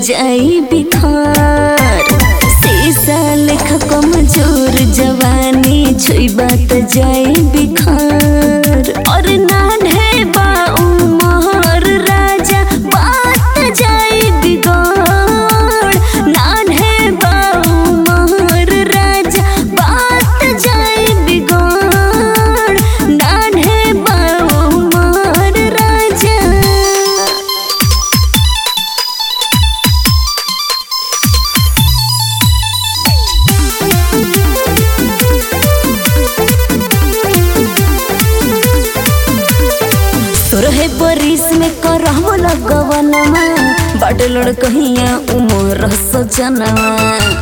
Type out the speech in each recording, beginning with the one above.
जाई बिखार शीशा लेखा कमजोर जवानी छुईबा त जाई बिखार और नान्हे बा उमर राजा बात जाई बिगड़ नान्हे बा उमर राजा बात जाई बिगड़ नान्हे बा उमर राजा तोरहे बरिस में करहु लगवनमा बड़ लड़कहिया उमर सजनवा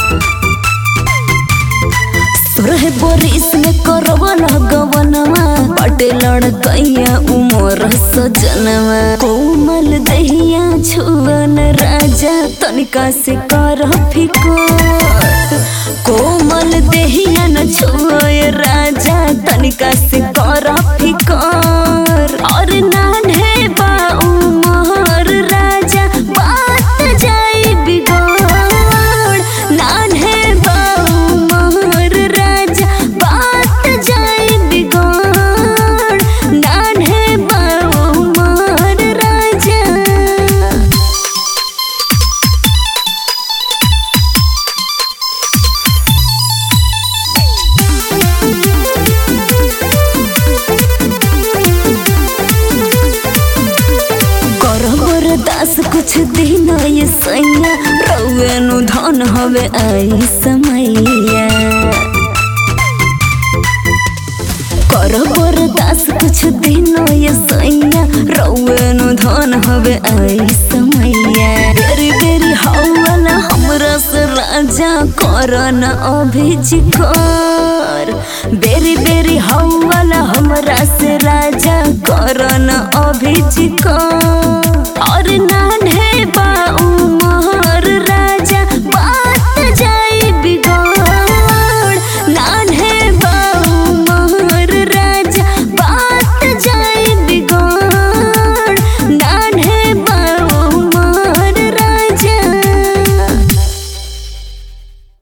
तोरहे बरिस में करहु लगवनमा बड़ लड़कहिया उमर सजनवा कोमल दहिया छुवन राजा तनिका से कर फिकर कोमल देहिया न छुए राजा तनिका से कर फिकर और नान्हे बा उमर राजा बात जाई बिगड़ नान्हे बा उमर राजा बात जाई बिगड़ नान्हे बा उमर राजा करबर दास कुछ दिन ये सैया रौनु धन हवे आई समैया करबर दास कुछ दिन ये सैया रौनु धन हवे आई समैया बेरी बेरी हौला हमरा से राजा करन अभिजिकर बेरी बेरी हौला हमरा से राजा करन अभिजिकर और नान्हे बा